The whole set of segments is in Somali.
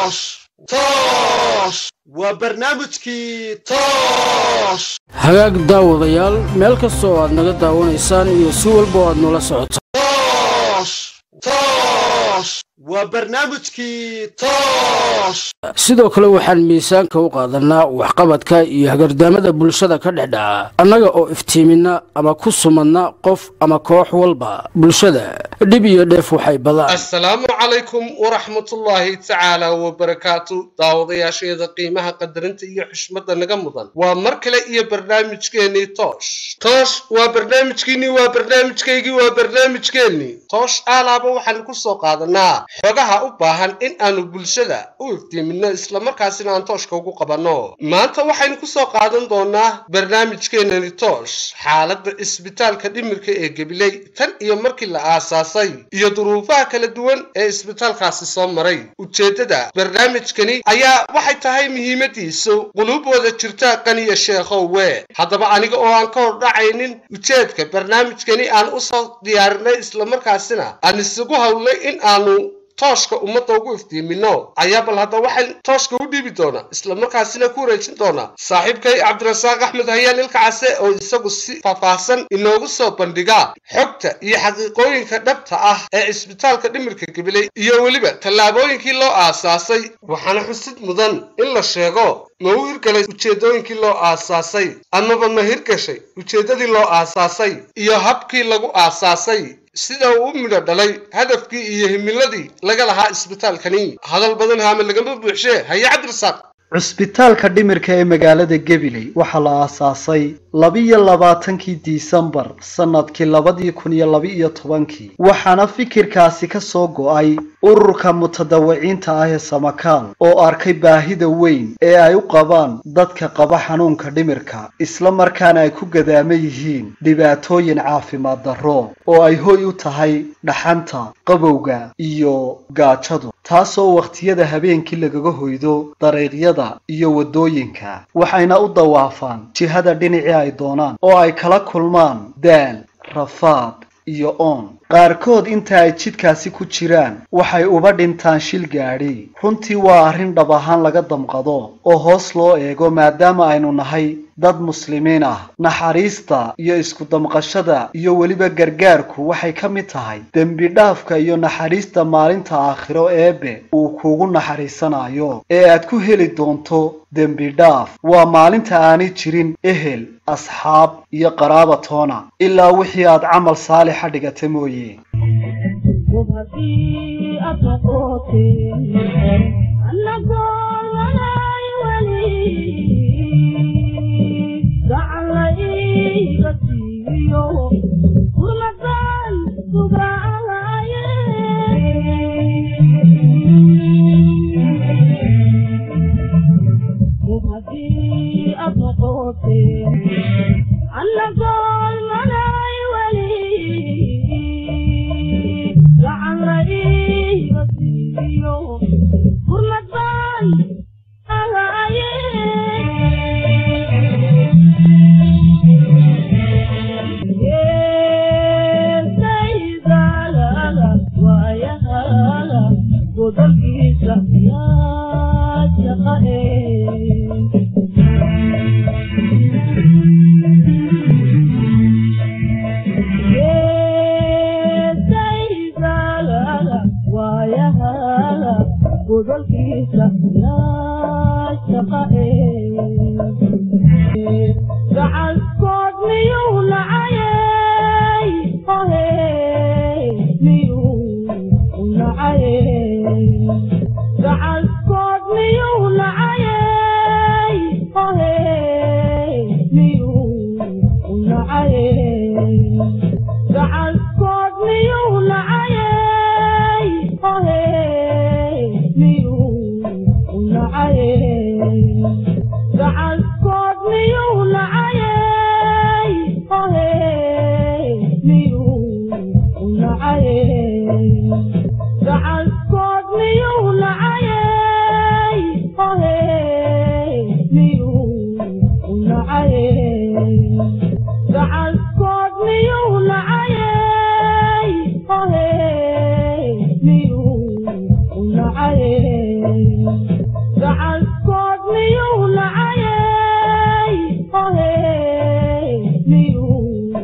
waa barnaamijkii toos hagaag daawadayaal meel kasta oo aad naga daawanaysaan iyo si walba oo aad noola socotaan waa barnaamijkii toos sidoo kale waxaan miisaanka u qaadanaa waxqabadka iyo hagardaamada bulshada ka dhex dhaca annaga oo iftiiminna ama ku sumadna qof ama koox walba bulshada dhib iyo dheef waxay badaan assalaamu calaykum waraxmatullaahi tacaala wabarakaatu daawadayaasheeda qiimaha qadarinta iyo xushmadda naga mudan waa mar kale iyo barnaamijkeennii toosh toosh waa barnaamijkiinnii waa barnaamijkaygii waa barnaamijkeennii toosh aalaaba waxaan ku soo qaadanaa xogaha u baahan in aanu bulshada u iftiiminno islamarkaasina aan tooshka ugu qabanno maanta waxaynu ku soo qaadan doonaa barnaamijkeenani toosh xaaladda isbitaalka dhimirka ee gabiley tan iyo markii la aasaasay iyo duruufaha kala duwan ee isbitaalkaasi soo maray ujeeddada barnaamijkani ayaa waxay tahay muhiimadiisu quluubooda jirta qaniya sheekhowe haddaba aniga oo aan ka hordhacaynin ujeedka barnaamijkani aan usoo diyaarinay islamarkaasina aan isugu hawlay in aanu tooshka ummadda ugu iftiimino ayaa bal hadda waxaan tooshka u dhiibi doonaa islamarkaasina ku wareejin doonaa saaxiibkay cabdirasaaq axmed hayaan ilka case oo isagu si faahfaahsan inoogu soo bandhiga xogta iyo xaqiiqooyinka dhabta ah ee isbitaalka dhimirka gabiley iyo weliba tallaabooyinkii loo aasaasay waxaana xusid mudan in la sheego ma u hirgalay ujeeddooyinkii loo aasaasay amaba ma hirgashay ujeeddadii loo aasaasay iyo habkii lagu aasaasay sida uu u midho dhalay hadafkii iyo himiladii laga lahaa isbitaalkani hadal badan haame lagama buuxshee haye cabdirasaaq cusbitaalka dhimirka ee magaalada gabiley waxaa la aasaasay labiyo labaatankii disembar sannadkii labadii kun iyo laba-iyo tobankii waxaana fikirkaasi ka soo go-ay ururka mutadawiciinta ah ee samakaal oo arkay baahida weyn ee ay u qabaan dadka qaba xanuunka dhimirka isla markaana ay ku gadaama yihiin dhibaatooyin caafimaad darro oo ay hoy u tahay dhaxanta qabowga iyo gaajadu taasoo wakhtiyada habeenkii lagaga hoydo dariiqyada iyo waddooyinka waxayna u dawaafaan jihada dhinacii ay doonaan oo ay kala kulmaan daal rafaad iyo oon qaarkood inta ay jidkaasi ku jiraan waxay uba dhintaan shil gaadhi runtii waa arrin dhab ahaan laga damqado oo hoos loo eego maadaama aynu nahay dad muslimiin ah naxariista iyo isku damqashada iyo weliba gargaarku waxay ka mid tahay dembi dhaafka iyo naxariista maalinta aakhiro eebe uu kuugu naxariisanayo ee aad ku heli doonto dembi dhaaf waa maalinta aanay jirin ehel asxaab iyo qaraaba toona ilaa wixii aad camal saalixa dhigata mooye Hey, gacankood miyuu nacayey miyuu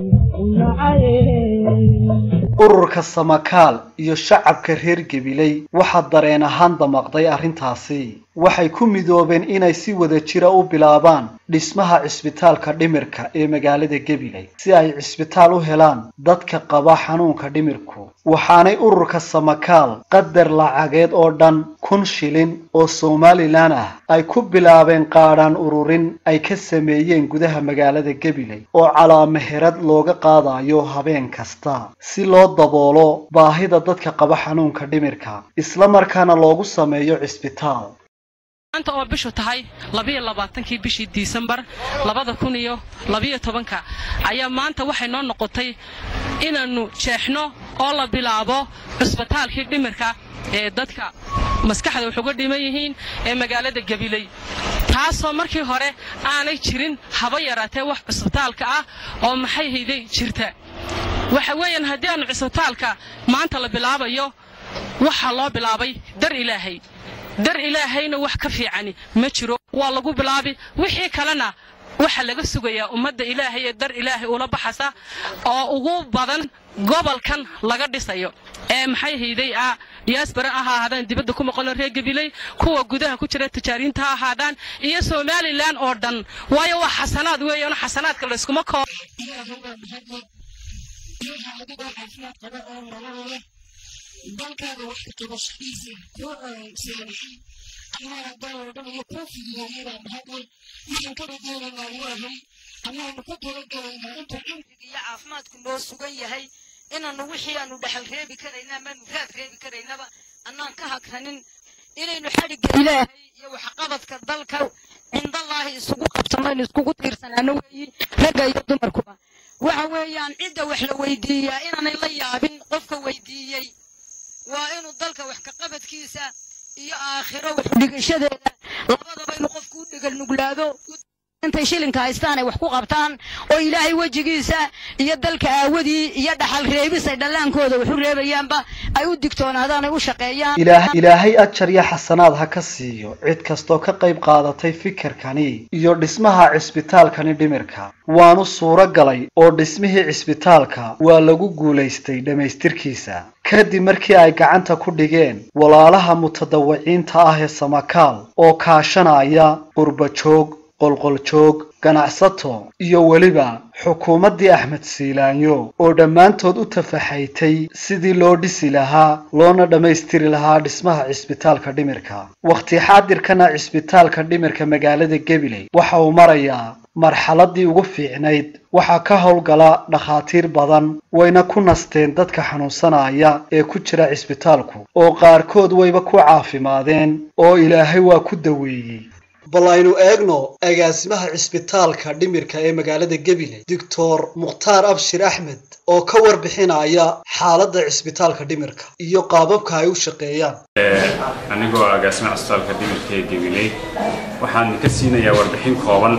nacayey ururka samakaal iyo shacabka reer gebiley waxaa dareen ahaan damaqday arrintaasi waxay ku midoobeen inay si wada jira u bilaabaan dhismaha cisbitaalka dhimirka ee magaalada gebiley si ay cisbitaal u helaan dadka qaba xanuunka dhimirku waxaanay ururka samakaal qadar lacageed oo dhan kun shilin oo somalilan ah ay ku bilaabeen qaadhaan ururin ay ka sameeyeen gudaha magaalada gebiley oo calaameherad looga qaadayo habeen kasta si loo daboolo baahida dadka qaba xanuunka dhimirka isla markaana loogu sameeyo cisbitaal maanta oo bishu tahay labiyo labaatankii bishii disembar labada kun iyo labiyo tobanka ayaa maanta waxay noo noqotay inaannu jeexno oo la bilaabo cusbitaalkii dhimirka ee dadka maskaxda wax uga dhiman yihiin ee magaalada gabiley taasoo markii hore aanay jirin haba yaraatee wax cusbitaalka ah oo maxay hayday jirta waxa weeyaan haddii aanu cisbitaalka maanta la bilaabayo waxaa loo bilaabay dar ilaahay dar ilaahayna wax ka fiicani ma jiro waa lagu bilaabi wixii kalena waxaa laga sugayaa ummadda ilaahay ee dar ilaahay ula baxasa oo ugu badan gobolkan laga dhisayo ee maxay hayday ah diyaasbara ha ahaadaan dibadda ku maqano reer gabiley kuwa gudaha ku jira tijaariinta ha ahaadaan iyo somalilan oo dhan waayo waa xasanaad weeyaan xasanaadka layskuma koo dalkaaga wax ka qabashadiisa kuu saamaxay allaha daaloo dhan iyo kuu fidiyaayada mahadlay waxaan ka rajaynaynaa ilaahay allaanu ka talagalaynaa inta cimriga iyo caafimaadku noo sugan yahay inaanu wixii aanu dhexal reebi karayna amaanu raad reebi karaynaba annaan ka hagranin inaynu xadhigga ilaahay iyo waxqabadka dalka cindallaahi isugu qabsanaynu iskugu tiirsanaano weeyi ragga iyo dumarkuba waxa weeyaan cidda wax la weydiiyaa inaanay la yaabin qofka weydiiyey waa inuu dalka wax ka qabadkiisa iyo aakhiro wax dhigashadeeda labadaba inuu qofku u dhigal nuglaado intay shilinka haystaan ay wax ku qabtaan oo ilaahay wejigiisa iyo dalka aawadii iyo dhaxal reebis ay dhallaankooda wax u reebayaanba ay u digtoonaadaan ay u shaqeeyaan ilaah- ilaahay ajar iyo xasanaad ha ka siiyo cid kastoo ka qayb qaadatay fikirkani iyo dhismaha cisbitaalkani dhimirka waanu suuro galay oo dhismihii cisbitaalka waa lagu guulaystay dhammaystirkiisa kadib markii ay gacanta ku dhigeen walaalaha mutadawiciinta ah ee samakaal oo kaashanaya qurbajoog qolqoljoog ganacsato iyo weliba xukuumaddii axmed siilaanyo oo dhammaantood u tafaxaytay sidii loo dhisi lahaa loona dhammaystiri lahaa dhismaha cisbitaalka dhimirka wakhti xaadirkana cisbitaalka dhimirka magaalada gabiley waxa uu marayaa marxaladii ugu fiicnayd waxaa ka howlgala dhakhaatiir badan wayna ku nasteen dadka xanuunsanaya ee ku jira cisbitaalku oo qaarkood wayba ku caafimaadeen oo ilaahay waa ku daweeyey bal aynu eegno agaasimaha cisbitaalka dhimirka ee magaalada gabiley doctor mukhtaar abshir axmed oo ka warbixinaya xaaladda cisbitaalka dhimirka iyo qaababka ay u shaqeeyaan anigoo agaasima cisbitaalka dhimirka ee gabiley waxaan ka siinayaa warbixin kooban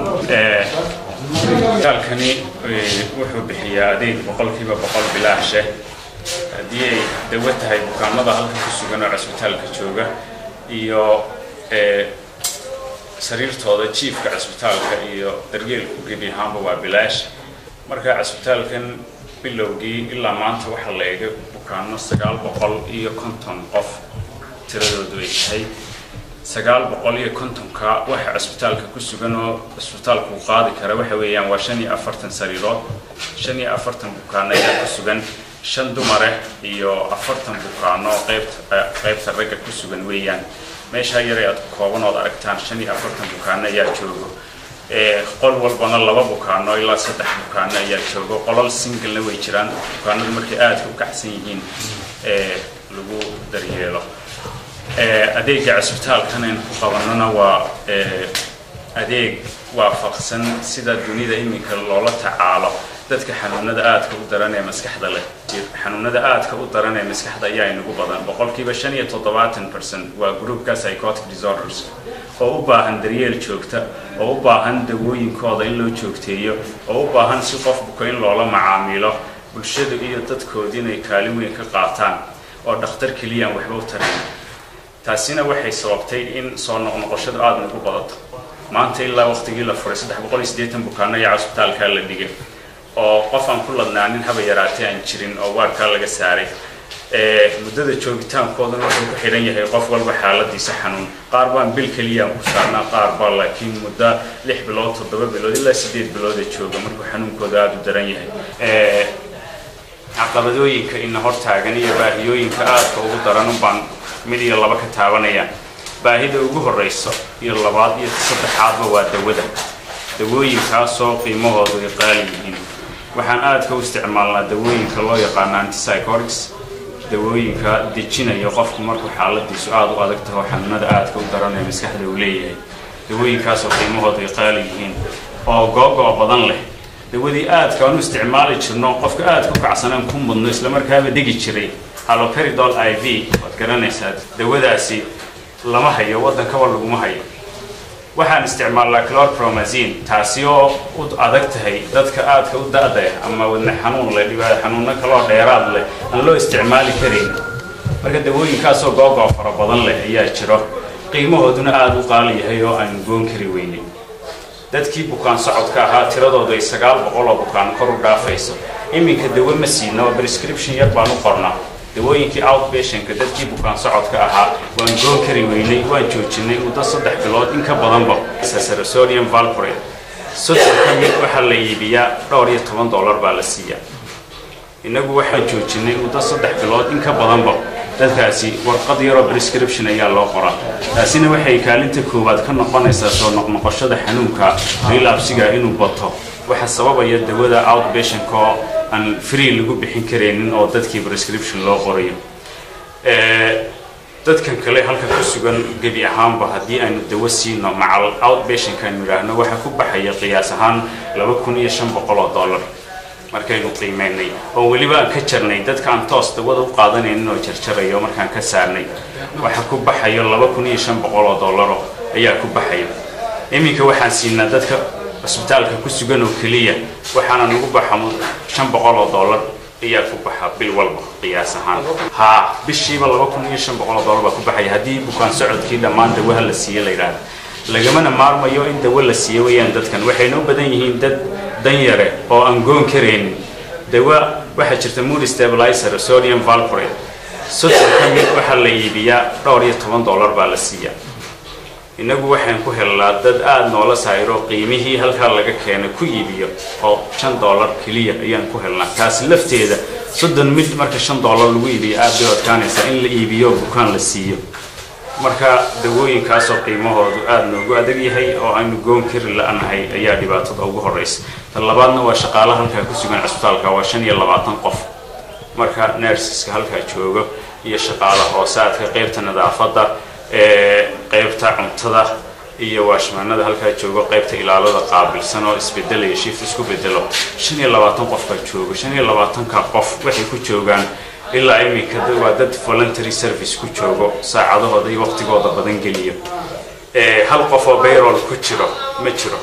cisbitaalkani wuxuu bixiyaa adeeg boqolkiiba boqol bilaashe haddii ay dawo tahay bukaanada halka ku sugan oo cisbitaalka jooga iyo sariirtooda jiifka cisbitaalka iyo daryeelku gebi ahaanba waa bilaash marka cisbitaalkan bilowgii ilaa maanta waxaa la eegay bukaano sagaal boqol iyo konton qof tiradoodu ay tahay sagaal boqol iyo kontonka waxa cisbitaalka ku sugan oo cisbitaalku uu qaadi kara waxa weeyaan waa shan iyo afartan sariirood shan iyo afartan bukaano ayaa ku sugan shan dumare iyo afartan bukaano qaybta qaybta ragga ku sugan weeyaan meeshaa yare aad kooban ood aragtaan shan iyo afartan bukaano ayaa joogo qol walbana laba bukaano ilaa saddex bukaano ayaa joogo qolal singlena way jiraan bukaanadu markay aadka u kacsan yihiin lagu daryeelo adeega cisbitaalkan aynu ku qabanona waa adeeg waafaqsan sida dunida iminka loola tacaalo dadka xanuunada aadka u daran ee maskaxda leh xanuunada aadka u daran ee maskaxda ayaa inagu badan boqolkiiba shan iyo toddobaatan percent waa groupka psychotic disorders oo u baahan daryeel joogta oo u baahan dawooyinkooda in loo joogteeyo oo u baahan si qof buko in loola macaamilo bulshada iyo dadkoodi inay kaalin weyn ka qaataan oo dhakhtar keliyaan waxba u tarayn taasina waxay sababtay in soo noqnoqoshada aada nagu badato maanta ilaa waqtigii la furay saddex boqol iyo siddeetan bukaano ayaa cusbitaalkaa la dhigay oo qof aan ku ladnaanin haba yaraatay aan jirin oo waarkaa laga saaray muddada joogitaankoodana wuxuu ku xidhan yahay qof walba xaaladiisa xanuun qaar baan bil keliya aan ku saarnaa qaar baa laakiin muddo lix bilood toddoba bilood ilaa siddeed bilooda jooga markuu xanuunkooda aada u daran yahay caqabadooyinka ina hortaagan iyo baahiyooyinka aadka ugu daran baan mid iyo laba ka taabanaya baahida ugu horeyso iyo labaad iyo saddexaadba waa dawada dawooyinkaasoo qiimahoodu ay qaali yihiin waxaan aadka u isticmaalnaa dawooyinka loo yaqaano antipsychotics dawooyinka dejinaya qofku markuu xaaladiisu aada u adag taho xanuunada aadka u daran ee maskaxda uu leeyahay dawooyinkaasoo qiimahoodu ay qaali yihiin oo googo' badan leh dawadii aadka aan u isticmaali jirno qofka aadka u kacsanaan ku mudno islamarkaaba degi jiray haloperidol i v waad garanaysaa dawadaasi lama hayo waddankaba laguma hayo waxaan isticmaalnaa clorpromazine taasi oo u adag tahay dadka aadka u da-da ama wadne xanuun leh dhibaa xanuuno kaloo dheeraad leh aan loo isticmaali karayn marka dawooyinkaasoo googo fara badan leh ayaa jiro qiimahooduna aada u qaali yahay oo aan goon kari weynin dadkii bukaan socodka ahaa tiradoodu ay sagaal boqol oo bukaan kor u dhaafayso iminka dawo ma siino oo prescription yar baan u qornaa dawooyinkii outpatientka dadkii bukaan socodka ahaa waan goon kari weynay waan joojinay muddo saddex bilood in ka badanba sarasodium valporate soddon ka mid waxaa la iibiyaa dhowr iyo toban dollar baa la siiyaa innagu waxaan joojinay muddo saddex bilood in ka badanba dadkaasi warqad yaroo prescription ayaa loo qoraa taasina waxay kaalinta koowaad ka noqonaysaa soo noqnoqoshada xanuunka relapsiga inuu bato waxa sababaya dawada outpatientka oo aan free lagu bixin karaynin oo dadkii prescription loo qorayo dadkan kale halka ku sugan gebi ahaanba haddii aynu dawo siino macal outpatientka aynu idhaahno waxaa ku baxaya qiyaas ahaan laba kun iyo shan boqol oo dollar markaynu qiimeynay oo weliba aan ka jarnay dadka aan toos dawada u qaadanaynin oo jarjarayo markaan ka saarnay waxa ku baxayo laba kun iyo shan boqol oo dollaro ayaa ku baxaya iminka waxaan siinaa dadka cusbitaalka ku sugan oo keliya waxaana nagu baxa shan boqol oo dollar ayaa ku baxa bil walba qiyaas ahaan haa bishiiba laba kun iyo shan boqol oo dollar baa ku baxaya haddii bukaan socodkii dhammaan dawaha la siiye la yidhaahdo lagamana maarmayo in dawo la siiyo wayaan dadkan waxayna u badan yihiin dad danyare oo aan goon karaynin dawa waxaa jirta mood stabilizer sodium valporate soddon ka mid waxaa la iibiyaa dhowr iyo toban dollar baa la siiyaa innagu waxaan ku helnaa dad aada noola saayiro qiimihii halkaa laga keenay ku iibiyo oo shan dollar keliya ayaan ku helnaa taasi lafteeda soddon mid marka shan dollar lagu iibiyo aada bay adkaanaysaa in la iibiyo bukaan la siiyo marka dawooyinkaasoo qiimahoodu aada noogu adag yahay oo aynu goon kari la-nahay ayaa dhibaatada ugu horeysa tan labaadna waa shaqaalaha halkaa ku sugan cisbitaalka waa shan iyo labaatan qof marka nersiska halkaa joogo iyo shaqaala hoosaadka qeybta nadaafadda qeybta cuntada iyo waashmaanada halkaa joogo qeybta ilaalada qaabilsan oo isbedelaya shift isku bedelo shan iyo labaatan qof baa joogo shan iyo labaatanka qof waxay ku joogaan ilaa iminka waa dad voluntary service ku joogo saacadahooda iyo waqtigooda badan geliyo hal qof oo bayrol ku jiro ma jiro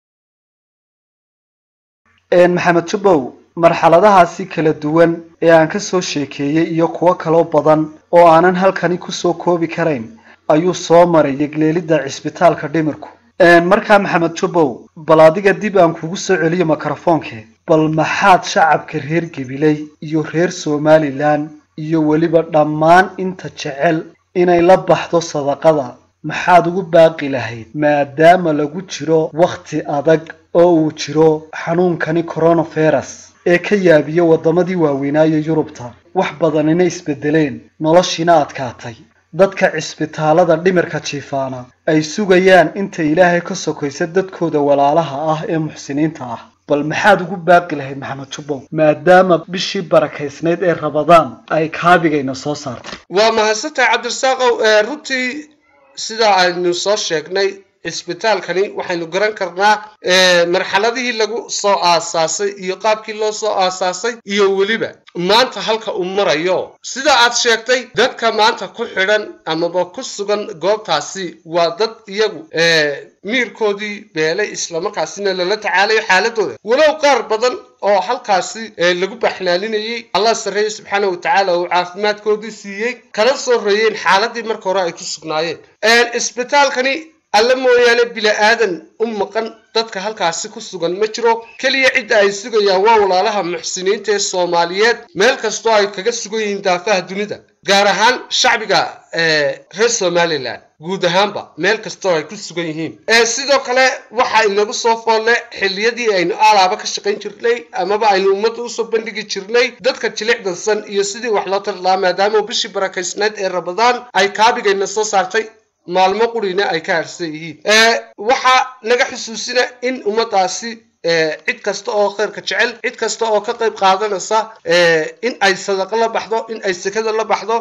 maxamed jubbow marxaladahaasi kala duwan ee aan ka soo sheekeeyey iyo kuwo kaloo badan oo aanan halkani kusoo koobi karayn ayuu soo maray yegleelidda cisbitaalka dhimirku markaa maxamed jubbow bal adiga dib aan kugu soo celiyo mikrofoonke bal maxaad shacabka reer gabiley iyo reer somalilan iyo weliba dhammaan inta jecel inay la baxdo sadaqada maxaad ugu baaqi lahayd maadaama lagu jiro wakhti adag oo uu jiro xanuunkani coronavirus ee ka yaabiya waddamadii waaweynaayo yurubta wax badanina isbedeleen noloshiina adkaatay dadka cisbitaalada dhimirka jiifaana ay sugayaan inta ilaahay ka sokaysa dadkooda walaalaha ah ee muxsiniinta ah bal maxaad ugu baaqi lahayd maxamed jubbow maadaama bishii barakaysnayd ee rabadaan ay kaabigayna soo saartay waa mahadsantahay cabdirasaaqow runtii sidaa aynu soo sheegnay cisbitaalkani waxaynu garan karnaa marxaladihii lagu soo aasaasay iyo qaabkii loo soo aasaasay iyo weliba maanta halka uu marayo sida aad sheegtay dadka maanta ku xidhan amaba ku sugan goobtaasi waa dad iyagu miirkoodii beelay islamarkaasina lala tacaalayo xaaladooda walow qaar badan oo halkaasi lagu baxnaaninayey allah sarreeye subxaana wa tacaala uu caafimaadkoodii siiyey kala soo reeyeen xaaladii marka hore ay ku sugnaayeen isbitaalkani alle mooyaane bila-aadan u maqan dadka halkaasi ku sugan ma jiro keliya cidda ay sugayaan waa walaalaha muxsiniinta ee soomaaliyeed meel kastoo ay kaga sugan yihiin daafaha dunida gaar ahaan shacbiga reer somalilan guud ahaanba meel kastoo ay ku sugan yihiin sidoo kale waxa inagu soo foolle xilliyadii aynu alaaba ka shaqayn jirnay amaba aynu ummadda usoo bandhigi jirnay dadka jilicdansan iyo sidii wax loo tarlaa maadaama bishii barakaysneed ee ramadaan ay kaabigayna soo saartay maalmo qurina ay ka harsan yihiin waxaa naga xusuusina in ummadaasi cid kasta oo khayrka jecel cid kasta oo ka qayb qaadanaysa in ay sadaqo la baxdo in ay sekada la baxdo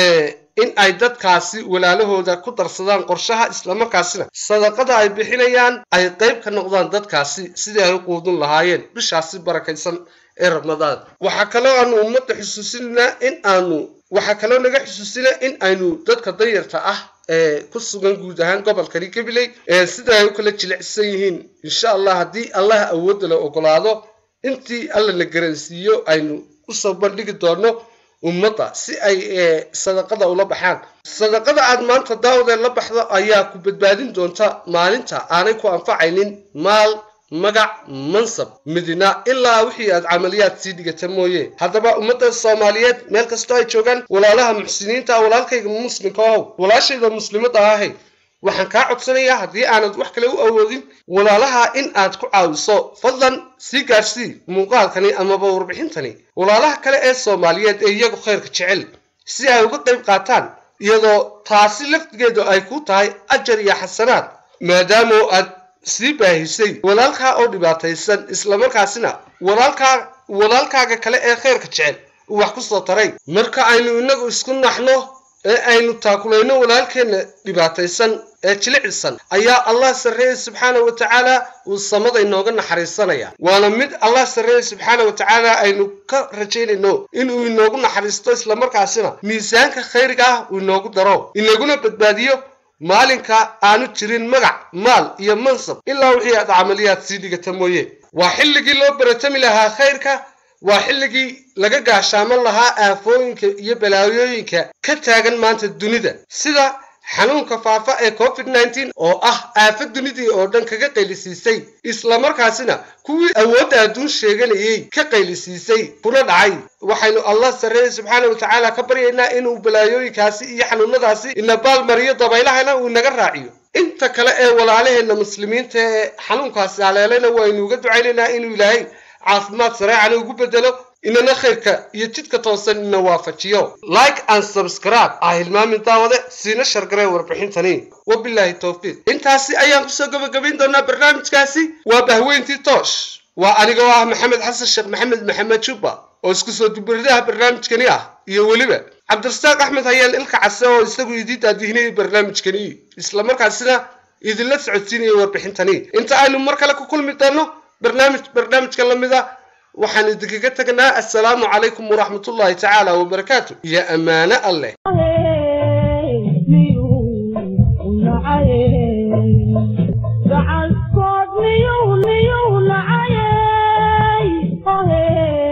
in ay dadkaasi walaalahooda ku darsadaan qorshaha islamarkaasina sadaqada ay bixinayaan ay qayb ka noqdaan dadkaasi sidii ay u quudin lahaayeen bishaasi barakaysan ee ramadaan waxaa kaloo aanu ummadda xusuusinaa in aanu waxaa kaloo naga xusuusina in aynu dadka danyarta ah ee ku sugan guud ahaan gobolkani gabiley sida ay u kala jilicsan yihiin insha allah haddii allah awoodda la ogolaado intii alla na garansiiyo aynu usoo bandhigi doono ummadda si ay sadaqada ula baxaan sadaqada aad maanta daawdee la baxdo ayaa ku badbaadin doonta maalinta aanay ku anfacaynin maal magac mansab midina ilaa wixii aad camaliyaad sii dhigata mooye haddaba ummadda soomaaliyeed meel kastoo ay joogaan walaalaha muxsiniinta walaalkayga muslimka ohow walaashayda muslimadda ahay waxaan kaa codsanayaa haddii aanad wax kale u awoodin walaalaha in aad ku caawiso fadlan sii gaarsii muuqaalkani amaba warbixintani walaalaha kale ee soomaaliyeed ee iyagu khayrka jecel si ay uga qayb qaataan iyadoo taasi laftigeedu ay ku tahay ajar iyo xasanaad maadaama aad sii baahisay walaalkaa oo dhibaataysan islamarkaasina walaalkaa walaalkaaga kale ee khayrka jecel uu wax ku soo taray marka aynu inagu isku naxno ee aynu taakulayno walaalkeenna dhibaataysan ee jilicisan ayaa allah sarreeye subxaana wa tacaala uu samada inooga naxariisanaya waana mid allah sarreeye subxaana wa tacaala aynu ka rajaynayno inuu inoogu naxariisto islamarkaasina miisaanka khayriga ah uu inoogu daro inaguna badbaadiyo maalinka aanu jirin magac maal iyo mansab ilaa wixii aad camaliyaad sii dhigata mooye waa xilligii loo baratami lahaa khayrka waa xilligii laga gaashaaman lahaa aafooyinka iyo balaayooyinka ka taagan maanta dunida sida xanuunka faafa ee covid nneteen oo ah aafo dunidii oo dhan kaga qaylisiisay islamarkaasina kuwii awoodda adduun sheeganayay ka qaylisiisay kuna dhacay waxaynu allah sarreeye subxaana wa tacaala ka baryaynaa inuu balaayooyinkaasi iyo xanuunadaasi inabaal mariyo dabaylahana uu inaga raaciyo inta kale ee walaalaheenna muslimiinta ee xanuunkaasi haleelayna waynu uga ducaynaynaa inuu ilaahay caafimaad sareecana ugu bedelo inana khayrka iyo jidka toosan ina waafajiyo like and subscribe ah hilmaamin daawade siina shargaree warbixintani wabilaahi towfiiq intaasi ayaan kusoo gabagabayn doonaa barnaamijkaasi waa bahweyntii toosh waa anigoo ah maxamed xasan sheekh maxamed maxamed jubba oo isku soo dubaridaha barnaamijkani ah iyo weliba cabdirasaaq axmed hayaan ilka case oo isagu idii daadihinayay barnaamijkani islamarkaasina idinla socodsiinaya warbixintani inta aynu mar kale ku kulmi doono barnaamij barnaamijka la mid a waxaan idinkaga tegnaa assalaamu calaykum waraxmatullaahi tacaala wabarakaatu iyo ammaano alleh gacankood miyuu miyuu nacayey ohe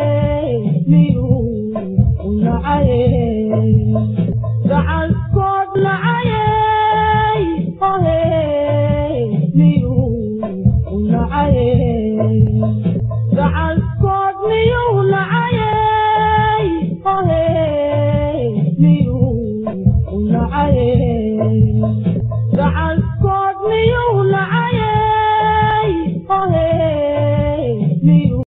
miyuu nacayey gacankood nacayey ohe miyuu nacayey gacankood miyuu nacayey ohe miyuu nacayey gacankood miyuu nacayey